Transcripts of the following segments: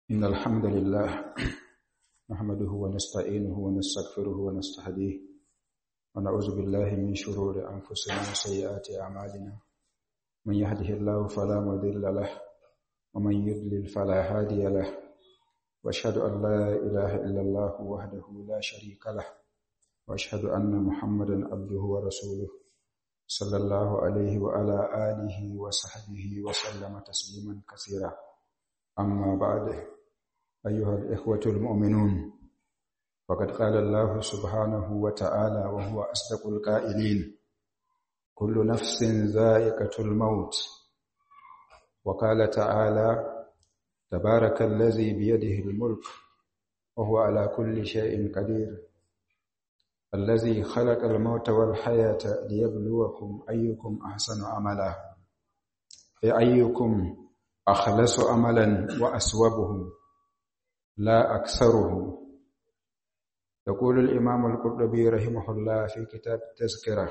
إن الحمد لله نحمده ونستعينه ونستغفره ونستهديه ونعوذ بالله من شرور أنفسنا وسيئات أعمالنا من يهده الله فلا مضل له ومن يضلل فلا هادي له وأشهد أن لا إله إلا الله وحده لا شريك له وأشهد أن محمدا عبده ورسوله صلى الله عليه وعلى آله وصحبه وسلم تسليما كثيرا أما بعد أيها الإخوة المؤمنون فقد قال الله سبحانه وتعالى وهو أصدق القائلين كل نفس ذائقة الموت وقال تعالى تبارك الذي بيده الملك وهو على كل شيء قدير الذي خلق الموت والحياة ليبلوكم أيكم أحسن عملا أي أيكم أخلص عملا وأسوبه لا أكثره يقول الإمام القرطبي رحمه الله في كتاب التذكرة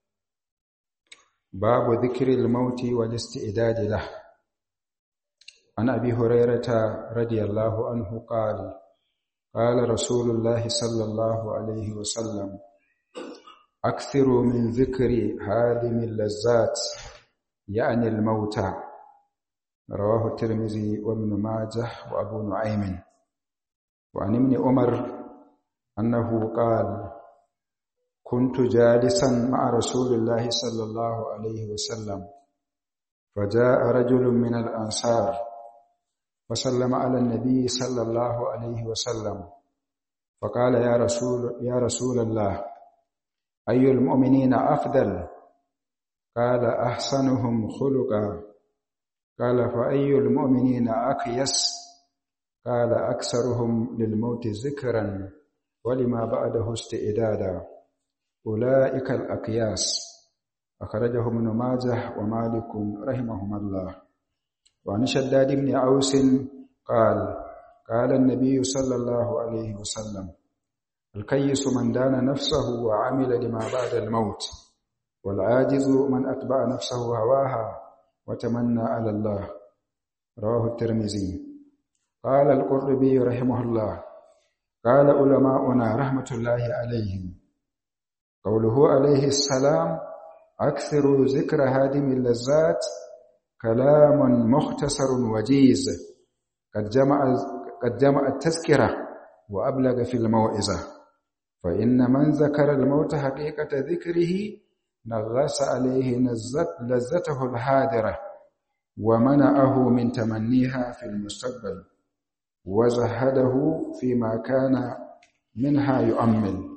باب ذكر الموت والاستعداد له عن أبي هريرة رضي الله عنه قال قال رسول الله صلى الله عليه وسلم أكثروا من ذكر هادم اللذات يعني الموتى رواه الترمذي وابن ماجه وأبو نعيم وعن ابن عمر أنه قال كنت جالسا مع رسول الله صلى الله عليه وسلم فجاء رجل من الأنصار وسلم على النبي صلى الله عليه وسلم فقال يا رسول يا رسول الله أي المؤمنين أفضل قال أحسنهم خلقا قال فأي المؤمنين أكيس قال أكثرهم للموت ذكرا ولما بعده استئدادا أولئك الأكياس أخرجه ابن ماجه ومالك رحمهما الله وعن شداد بن عوس قال قال النبي صلى الله عليه وسلم الكيس من دان نفسه وعمل لما بعد الموت والعاجز من أتبع نفسه هواها وتمنى على الله رواه الترمذي قال القرطبي رحمه الله قال علماؤنا رحمة الله عليهم قوله عليه السلام أكثر ذكر هادم اللذات كلام مختصر وجيز قد جمع قد جمع التذكرة وأبلغ في الموعظة فإن من ذكر الموت حقيقة ذكره نغص عليه نزت لذته الحاضرة ومنعه من تمنيها في المستقبل وزهده فيما كان منها يؤمل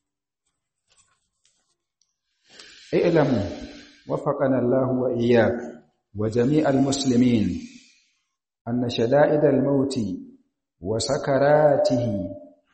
اعلموا وفقنا الله وإياك وجميع المسلمين أن شدائد الموت وسكراته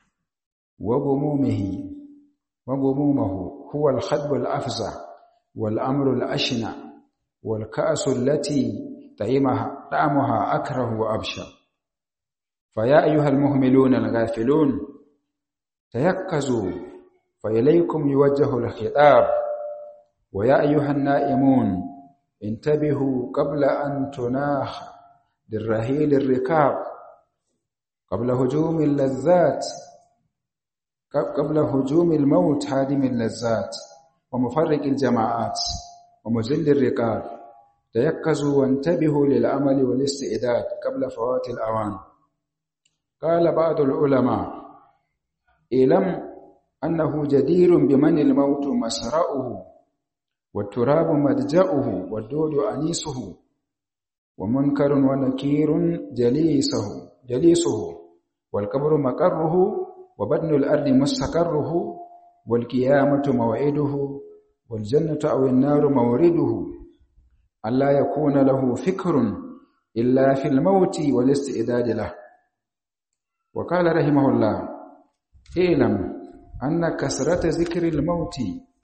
وغمومه وغمومه هو الخطب الأفزع والأمر الأشنع والكأس التي طعمها طعمها أكره وأبشع فيا أيها المهملون الغافلون تيقظوا فإليكم يوجه الخطاب ويا أيها النائمون انتبهوا قبل أن تناخ بالرهيل الركاب قبل هجوم اللذات قبل هجوم الموت هادم اللذات ومفرق الجماعات ومذل الرقاب تيقظوا وانتبهوا للعمل والاستعداد قبل فوات الأوان قال بعض العلماء اعلم أنه جدير بمن الموت مسرعه والتراب مدجأه والدود أنيسه ومنكر ونكير جليسه جليسه والقبر مقره وبدن الأرض مستقره والقيامة موعده والجنة أو النار مورده ألا يكون له فكر إلا في الموت والاستعداد له وقال رحمه الله اعلم أن كثرة ذكر الموت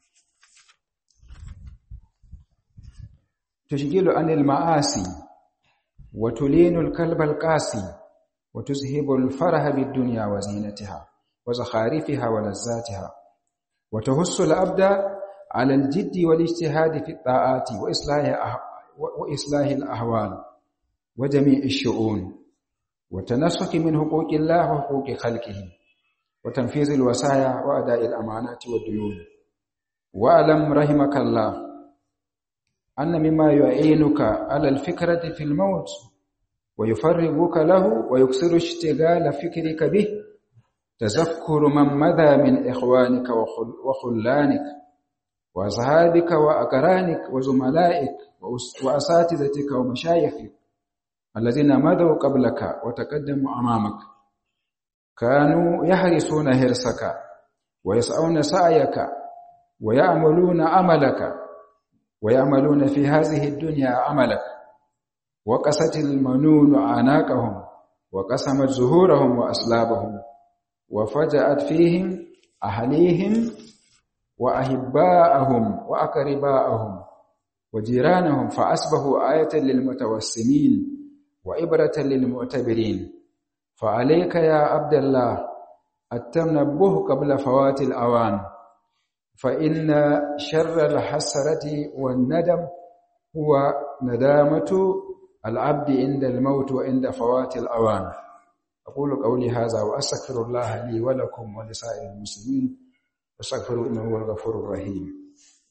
تشغل عن المعاصي وتلين الكلب القاسي وتذهب الفرح بالدنيا وزينتها وزخارفها ولذاتها وتهس الأبد على الجد والاجتهاد في الطاعات وإصلاح وإصلاح الأهوال وجميع الشؤون والتنسك من حقوق الله وحقوق خلقه وتنفيذ الوصايا وأداء الأمانات والديون واعلم رحمك الله أن مما يعينك على الفكرة في الموت ويفرغك له ويكسر اشتغال فكرك به تذكر من مضى من إخوانك وخلانك وأصحابك وأقرانك وزملائك وأساتذتك ومشايخك الذين مضوا قبلك وتقدموا أمامك كانوا يحرسون هرسك ويسعون سعيك ويعملون عملك ويعملون في هذه الدنيا عملك وقست المنون أعناقهم وقسمت زهورهم وأسلابهم وفجأت فيهم أهليهم وأحباءهم وأقرباءهم وجيرانهم فأصبحوا آية للمتوسمين وإبرة للمعتبرين فعليك يا عبد الله التنبه قبل فوات الأوان فإن شر الحسرة والندم هو ندامة العبد عند الموت وعند فوات الأوان أقول قولي هذا وأستغفر الله لي ولكم ولسائر المسلمين واستغفروا إنه هو الغفور الرحيم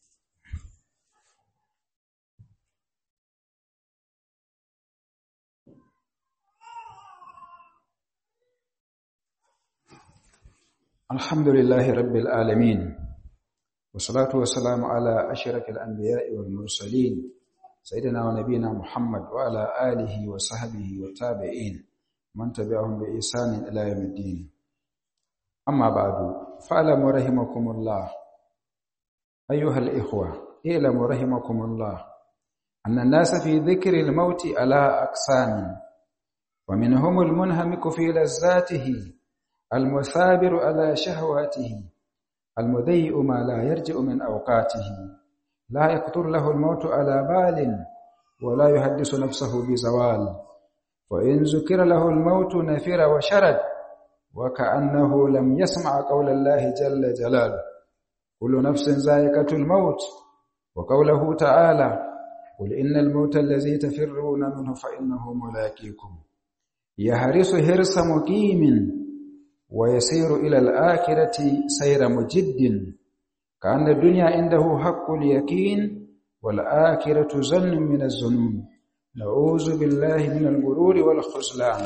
الحمد لله رب العالمين والصلاة والسلام على أشرف الأنبياء والمرسلين سيدنا ونبينا محمد وعلى آله وصحبه والتابعين من تبعهم بإحسان إلى يوم الدين أما بعد فاعلموا رحمكم الله أيها الإخوة اعلموا رحمكم الله أن الناس في ذكر الموت على أقسام ومنهم المنهمك في لذاته المثابر على شهواته المذيء ما لا يرجع من أوقاته لا يخطر له الموت على بال ولا يحدث نفسه بزوال وإن ذكر له الموت نفر وشرد وكأنه لم يسمع قول الله جل جلاله كل نفس ذائقة الموت وقوله تعالى قل إن الموت الذي تفرون منه فإنه ملاقيكم يهرس هرس مقيم ويسير إلى الآخرة سير مجد كأن الدنيا عنده حق اليقين والآخرة ظن من الظنون نعوذ بالله من الغرور والخذلان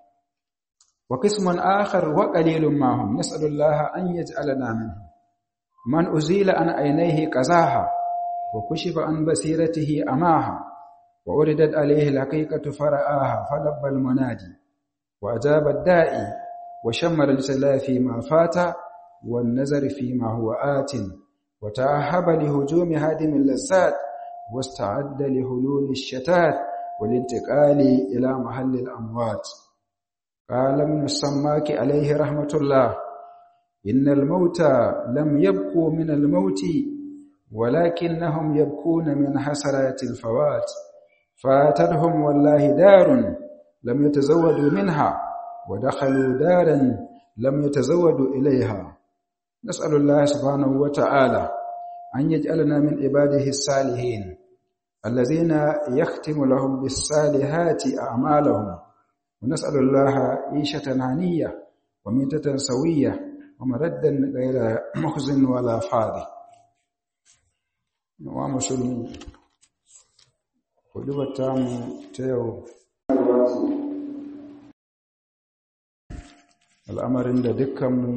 وقسم آخر وقليل ما هم نسأل الله أن يجعلنا منه من أزيل عن عينيه قزاها وكشف عن بصيرته أماها وأردت عليه الحقيقة فرآها فلب المنادي وأجاب الدائي وشمر الجلا فيما فات والنظر فيما هو آت وتأهب لهجوم هادم اللذات واستعد لهلول الشتات والانتقال إلى محل الأموات قال ابن السماك عليه رحمة الله إن الموتى لم يبكوا من الموت ولكنهم يبكون من حسرات الفوات فاتتهم والله دار لم يتزودوا منها ودخلوا دارا لم يتزودوا إليها نسأل الله سبحانه وتعالى أن يجعلنا من عباده الصالحين الذين يختم لهم بالصالحات أعمالهم ونسأل الله عيشة هنية وميتة سوية ومردا غير مخزن ولا فاضي ومسلمين kudubar tamu ta yau al'amarin da dukkanmu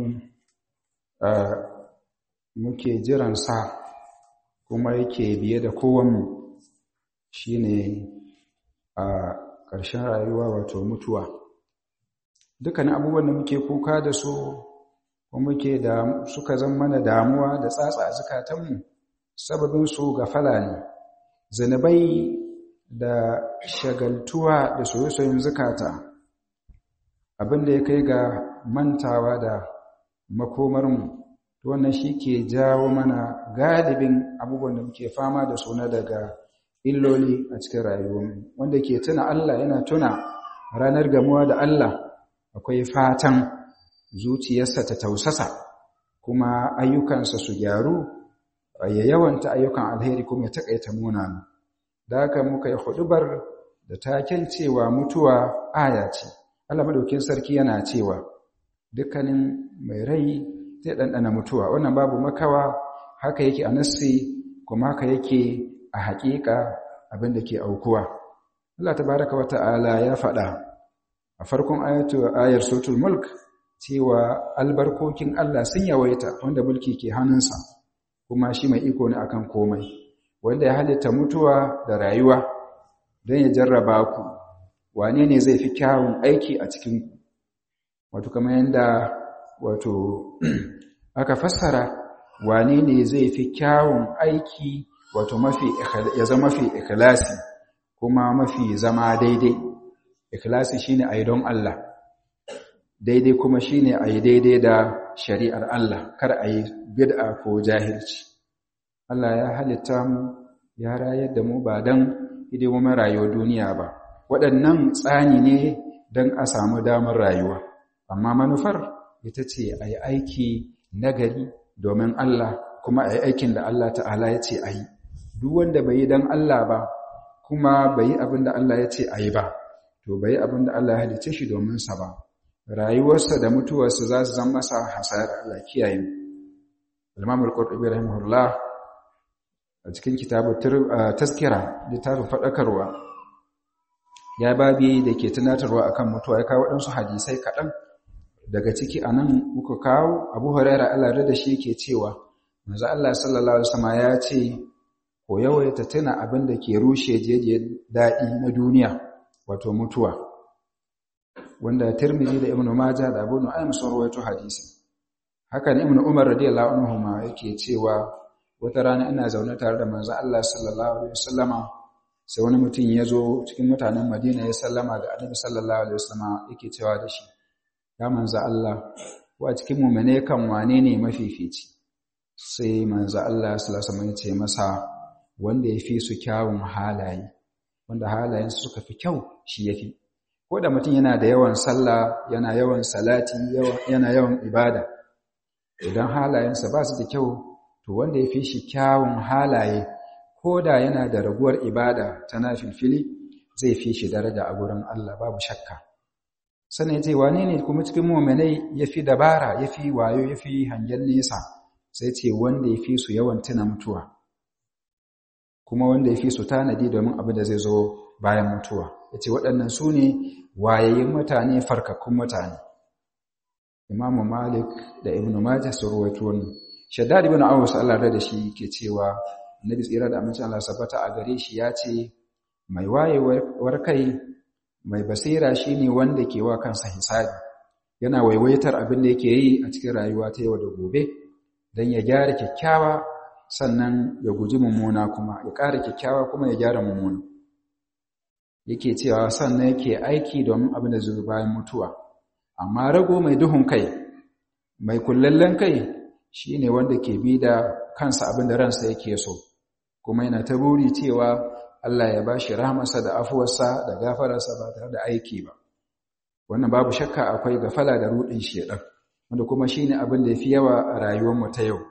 muke jiransa kuma yake biye da kowanmu shi ne a ƙarshen rayuwa wato mutuwa dukkanin abubuwan da muke kuka da su kuma muke da suka zama mana damuwa da tsatsa a zukatanmu sababinsu ga fala ne zanabai da shagaltuwa da soye-soyen zukata abinda ya kai ga mantawa da makomarmu wannan shi ke jawo mana galibin abubuwan da muke fama da suna daga illoli a cikin rayuwarmu wanda ke tuna Allah yana tuna ranar gamuwa da Allah akwai fatan zuciyarsa ta tausasa kuma ayyukansa su gyaru ya yawanta ayyukan alheri kuma ya taƙaita munana da haka muka yi hudubar da taken cewa mutuwa aya ce Allah madaukin sarki yana cewa dukkanin mai rai zai ɗanɗana mutuwa wannan babu makawa haka yake a nassi kuma haka yake a haƙiƙa abin da ke aukuwa Allah tabaraka wa ta'ala ya faɗa a farkon ayatu ayar suratul mulk cewa albarkokin Allah sun yawaita wanda mulki ke hannunsa kuma shi mai iko ne akan komai wanda ya halitta mutuwa da rayuwa don ya jarraba ku wane ne zai fi kyawun aiki a cikin ku wato kamar yadda wato aka fassara wane ne zai fi kyawun aiki wato mafi ya zama mafi ikhlasi kuma mafi zama daidai ikhlasi shine ayi don Allah daidai kuma shine ayi daidai da shari'ar Allah kar ayi bid'a ko jahilci Allah ya halitta mu ya rayar da mu ba dan hidimomin rayuwar duniya ba waɗannan tsani ne don a samu damar rayuwa amma manufar ita ce a yi aiki nagari domin Allah kuma a yi aikin da Allah ta'ala ya ce a yi duk wanda bai yi don Allah ba kuma bai yi abin da Allah ya ce a yi ba to bai yi abin da Allah ya halice shi domin sa ba rayuwarsa da mutuwarsa za su zama masa hasara Allah kiyaye Imam al-Qurtubi rahimahullah a cikin kitabu taskira littafin fadakarwa ya babi da ke tunatarwa akan mutuwa ya kawo waɗansu hadisai kaɗan daga ciki a nan muka kawo abu huraira Allah da shi ke cewa manzo Allah sallallahu alaihi wasallam ya ce ko yawaita tuna abin da ke rushe jeje daɗi na duniya wato mutuwa wanda Tirmidhi da Ibn Majah da Abu Nu'aym sun rawaito hadisi haka ne Ibn Umar radiyallahu anhu ma yake cewa wata rana ina zaune tare da manzo Allah sallallahu alaihi wasallama sai wani mutum ya zo cikin mutanen Madina ya sallama ga Annabi sallallahu alaihi wasallama yake cewa da shi ya manzo Allah wa cikin mu'mine kan wane ne mafifici sai manzo Allah sallallahu alaihi wasallam ya ce masa wanda yafi su kyawun halaye wanda halayen su suka fi kyau shi yafi ko da mutum yana da yawan sallah yana yawan salati yana yawan ibada idan halayensa ba su da kyau to wanda yafi shi kyawun halaye ko da yana da raguwar ibada ta nafilfili zai fi shi daraja a gurin Allah babu shakka sannan ya ce wane ne kuma cikin muminai ya fi dabara ya fi wayo ya fi hangen nesa sai ce wanda ya fi su yawan tuna mutuwa kuma wanda ya fi su tanadi domin abin da zai zo bayan mutuwa ya ce waɗannan su ne wayayin mutane farkakkun mutane imamu malik da ibn majah su ruwaito wannan shaddad ibn awus Allah da shi ke cewa annabi tsira da amincin Allah sabbata a gare shi ya ce mai wayewar kai mai basira shine wanda ke wa kansa hisabi yana waiwaitar abin da yake yi a cikin rayuwa ta yau da gobe don ya gyara kyakkyawa sannan ya guji mummuna kuma ya ƙara kyakkyawa kuma ya gyara mummuna yake cewa sannan yake aiki domin abin da zai bayan mutuwa amma rago mai duhun kai mai kullallen kai shine wanda ke bi da kansa abin da ransa yake so kuma yana ta buri cewa Allah ya bashi rahmarsa da afuwarsa da gafararsa ba tare da aiki ba wannan babu shakka akwai gafala da rudin shedan wanda kuma shine abin da yafi yawa a rayuwar mu ta yau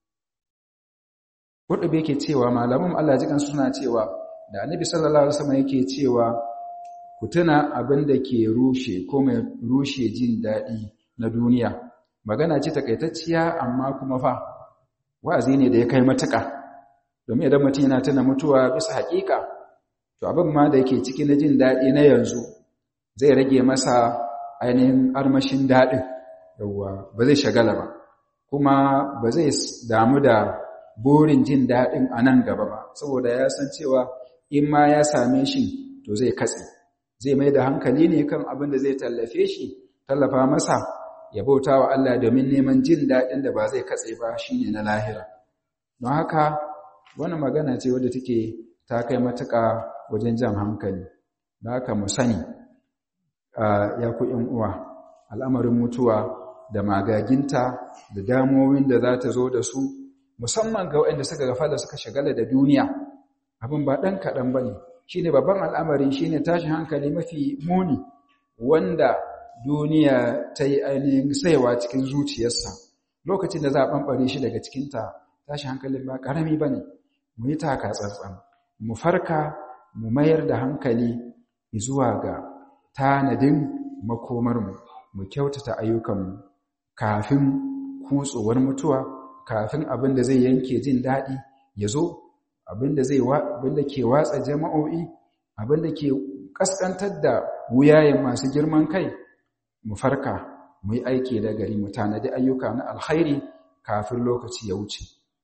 Kurdubi yake cewa malaman Allah jikan suna cewa da Annabi sallallahu alaihi wasallam yake cewa ku tuna abin da ke rushe ko mai rushe jin daɗi na duniya magana ce takaitacciya amma kuma fa wa'azi ne da ya kai matuƙa domin idan mutum yana tuna mutuwa bisa haƙiƙa to abin ma da yake ciki na jin daɗi na yanzu zai rage masa ainihin armashin daɗin yawwa ba zai shagala ba kuma ba zai damu da burin jin daɗin a nan gaba ba saboda ya san cewa in ma ya same shi to zai katse zai mai da hankali ne kan abin da zai tallafe shi tallafa masa ya bauta wa Allah domin neman jin daɗin da ba zai katse ba shine na lahira don haka wannan magana ce wadda take ta kai matuƙa wajen jan hankali da haka mu sani ya ku uwa al'amarin mutuwa da magaginta da damomin da za ta zo da su musamman ga waɗanda suka gafa da suka shagala da duniya abin ba ɗan kaɗan ba ne shi ne babban al'amari shi ne tashin hankali mafi muni wanda duniya ta yi ainihin saiwa cikin zuciyarsa lokacin da za a ɓamɓare shi daga cikinta tashin hankalin ba ƙarami ba ne mu yi taka tsantsan mu farka mu mayar da hankali zuwa ga tanadin makomarmu mu kyautata ayyukanmu kafin kutsowar mutuwa kafin abin da zai yanke jin daɗi ya zo abin da zai abin da ke watsa jama'o'i abin da ke kaskantar da wuyayen masu girman kai mu farka mu yi aiki da gari mu tanadi ayyuka na alkhairi kafin lokaci ya wuce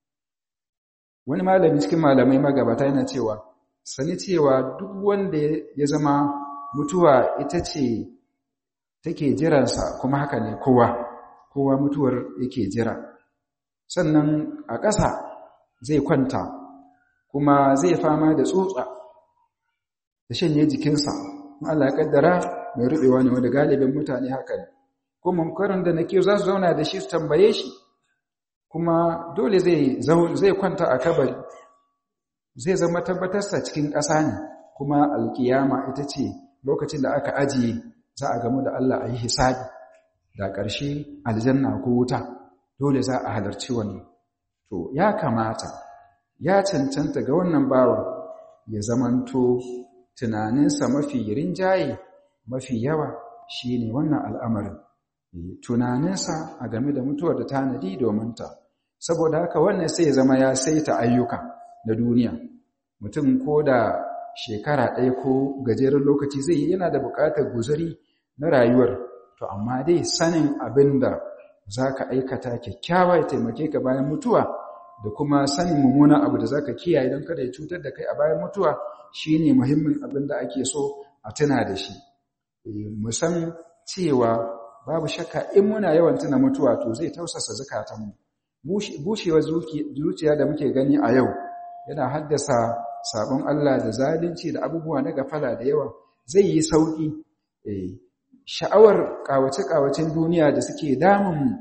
wani malami cikin malamai magabata yana cewa sani cewa duk wanda ya zama mutuwa ita ce take jiransa kuma haka ne kowa kowa mutuwar yake jira sannan a ƙasa zai kwanta kuma zai fama da tsutsa da shanye jikinsa Allah ya kaddara mai rubewa ne wanda galibin mutane haka ne ko munkarin da nake za su zauna da shi su tambaye shi kuma dole zai zai kwanta a kabari zai zama tabbatarsa cikin ƙasa ne kuma alkiyama ita ce lokacin da aka ajiye za a gamu da Allah a yi hisabi da ƙarshe aljanna ko wuta dole za a halarci wannan to ya kamata ya cancanta ga wannan bawan ya zamanto tunaninsa mafi rinjaye mafi yawa shine wannan al'amarin tunaninsa a game da mutuwar da tanadi domin ta saboda haka wannan sai ya zama ya saita ayyuka na duniya mutum ko da shekara ɗaya ko gajeren lokaci zai yi yana da buƙatar guzuri na rayuwar to amma dai sanin abin da za ka aikata kyakkyawa ya taimake ka bayan mutuwa da kuma sanin mummunan abu da za ka kiyaye don kada ya cutar da kai a bayan mutuwa shi ne muhimmin abin da ake so a tuna da shi mu san cewa babu shakka in muna yawan tuna mutuwa to zai tausasa zukatanmu bushewar zuciya da muke gani a yau yana haddasa sabon Allah da zalunci da abubuwa na gafala da yawa zai yi sauki sha'awar kawace-kawacen duniya da suke damun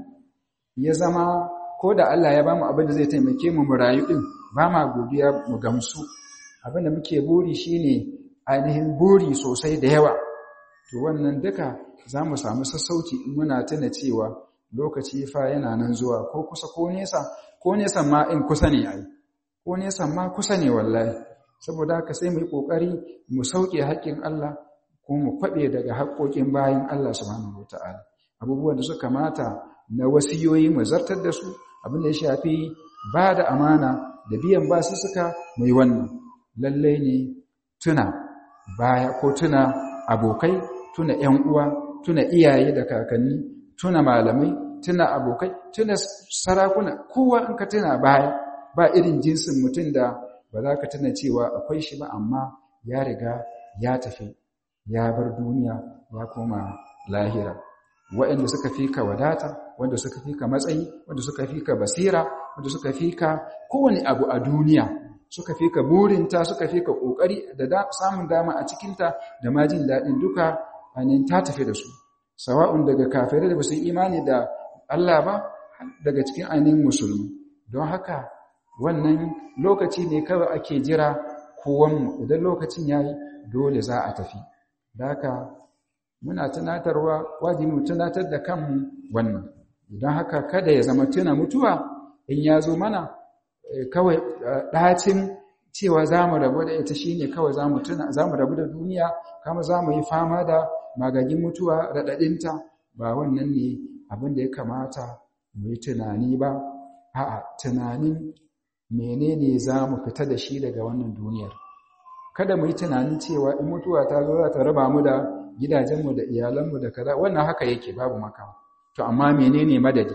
ya zama ko da Allah ya bamu abin da zai taimake mu mu rayu din ba ma godiya mu gamsu abin da muke buri shine ainihin buri sosai da yawa to wannan duka za mu samu sassauci in muna tuna cewa lokaci fa yana nan zuwa ko kusa ko nesa ko nesa ma in kusa ne ai ko nesa ma kusa ne wallahi saboda haka sai mu yi kokari mu sauke haƙƙin Allah ko mu kwaɓe daga haƙƙoƙin bayan Allah subhanahu wataala abubuwan da suka mata na wasiyoyi mu zartar da su abin da ya shafi ba da amana da biyan basu suka mu yi wannan lallai ne tuna baya ko tuna abokai tuna ‘yan uwa tuna iyaye da kakanni tuna malamai tuna abokai tuna sarakuna kowa in ka tuna baya ba irin jinsin mutum da ba za ka tuna cewa akwai shi ba amma ya riga ya tafi ya bar duniya ya koma lahira waɗanda suka fi ka wadata wanda suka fi ka matsayi wanda suka fi ka basira wanda suka fi ka kowane abu a duniya suka fi ka burinta suka fi ka ƙoƙari da samun dama a cikinta da ma jin daɗin duka ainihin ta tafi da su sawa'un daga kafirai da ba su imani da Allah ba daga cikin ainihin musulmi don haka wannan lokaci ne kawai ake jira kowanmu idan lokacin ya yi dole za a tafi da haka muna tunatarwa wajibi tunatar da kanmu wannan don haka kada ya zama tuna mutuwa in ya zo mana kawai ɗacin cewa za mu rabu da ita shine kawai za mu rabu da duniya kama za mu yi fama da magagin mutuwa raɗaɗinta ba wannan ne abin da ya kamata mu yi tunani ba a'a tunanin menene za mu fita da shi daga wannan duniyar kada mu yi tunanin cewa in mutuwa ta zo za ta raba mu da gidajenmu da iyalanmu da kaza wannan haka yake babu maka to amma menene madadi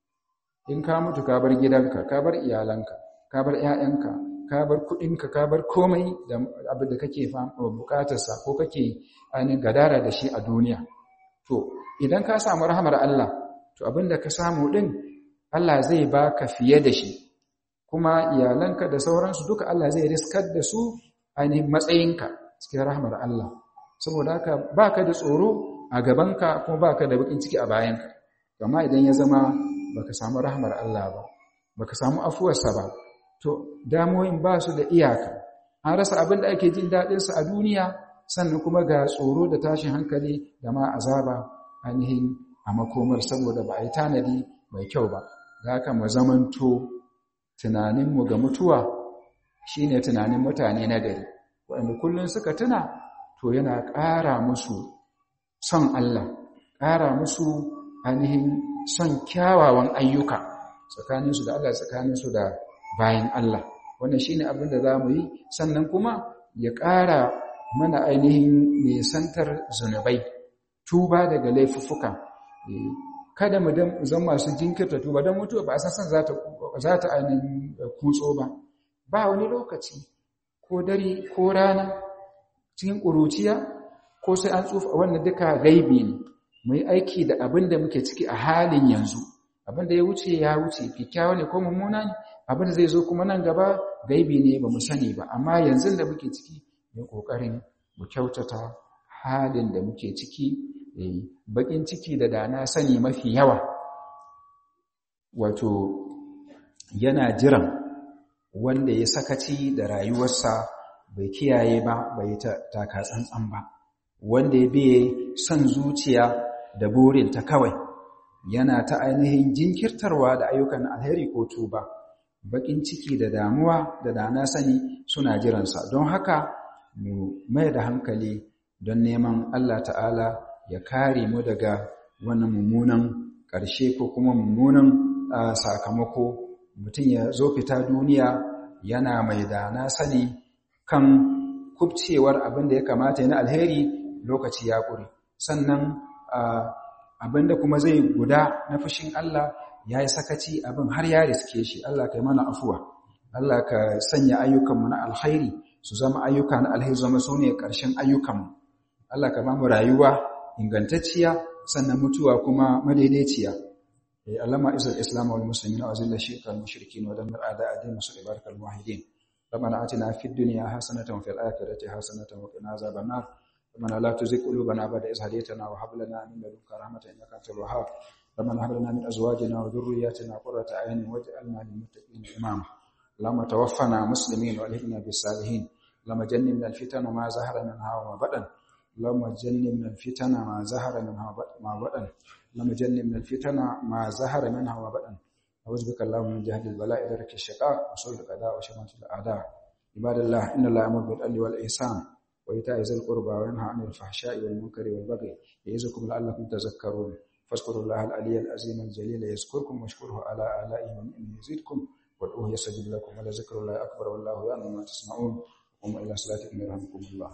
in ka mutu ka bar gidanka ka bar iyalanka ka bar ƴaƴanka ka bar kuɗinka ka bar komai da abin da kake bukatarsa ko kake ainihin gadara da shi a duniya to idan ka samu rahamar Allah to abin da ka samu ɗin Allah zai baka fiye da shi kuma iyalanka da sauransu duka Allah zai riskar da su ainihin matsayinka cikin rahamar Allah saboda haka baka da tsoro a gabanka kuma baka da bakin ciki a bayanka amma idan ya zama baka samu rahamar Allah ba baka samu afuwarsa ba to damoyin ba su da iyaka an rasa abin da ake jin daɗinsa a duniya sannan kuma ga tsoro da tashin hankali da ma azaba ainihin a makomar saboda ba a yi tanadi mai kyau ba da haka mu zamanto tunaninmu ga mutuwa shine tunanin mutane na gari waɗanda kullum suka tuna to yana ƙara musu son Allah ƙara musu ainihin son kyawawan ayyuka tsakaninsu da Allah tsakaninsu da bayan Allah wannan shine abin da zamu yi sannan kuma ya ƙara mana ainihin nisantar zunubai tuba daga laifuffuka kada mu zama masu jinkirta tuba don mutuwa ba a san za ta za ta ainihin kutso ba ba wani lokaci ko dare ko rana cikin ƙuruciya ko sai an tsufa wannan duka gaibi ne mu yi aiki da abin da muke ciki a halin yanzu abin da ya wuce ya wuce kyakkyawa ne ko mummuna ne abin da zai zo kuma nan gaba gaibi ne ba mu sani ba amma yanzu da muke ciki mu kokarin mu kyautata halin da muke ciki bakin ciki da dana sani mafi yawa wato yana jiran wanda ya sakaci da rayuwarsa bai kiyaye ba bai taka tsantsan ba wanda ya biye son zuciya da burinta kawai yana ta ainihin jinkirtarwa da ayyukan alheri ko tuba bakin ciki da damuwa da dana sani suna jiransa don haka mu mai da hankali don neman Allah ta'ala ya kare mu daga wannan mummunan ƙarshe ko kuma mummunan sakamako mutum ya zo fita duniya yana mai dana sani kan kubcewar abin da ya kamata na alheri lokaci ya ƙure sannan abin da kuma zai guda na fushin Allah ya yi sakaci abin har ya riske shi Allah ka yi mana afuwa Allah ka sanya ayyukanmu na alkhairi su zama ayyuka na alkhairi zama su ne ƙarshen ayyukanmu Allah ka ba mu rayuwa ingantacciya sannan mutuwa kuma madaidaiciya Allama izal islam wal muslimin wa zilla shirka al mushrikin wa dammir a'da ad-din wa sallallahu al muwahhidin ربنا آتنا في الدنيا حسنة وفي الآخرة حسنة وقنا عذاب النار ربنا لا تزغ قلوبنا بعد إذ هديتنا وهب لنا من لدنك رحمة إنك أنت الوهاب ربنا هب لنا من أزواجنا وذرياتنا قرة أعين واجعلنا للمتقين إماما اللهم توفنا مسلمين والهمنا بالصالحين اللهم جنبنا الفتن وما ظهر منها وما بطن اللهم جنبنا الفتن ما ظهر منها وما بطن اللهم جنبنا الفتن ما ظهر منها وما بطن أعوذ بك اللهم من جهد البلاء درك الشقاء وسوء القضاء وشماتة الأعداء عباد الله إن الله يأمر بالعدل والإحسان وإيتاء ذي القربى وينهى عن الفحشاء والمنكر والبغي يعظكم لعلكم تذكرون فاذكروا الله العلي العظيم الجليل يذكركم واشكروه على آلائه ونعمه يزيدكم وادعوه يستجب لكم ولذكر الله أكبر والله يعلم ما تصنعون قوموا إلى صلاتكم يرحمكم الله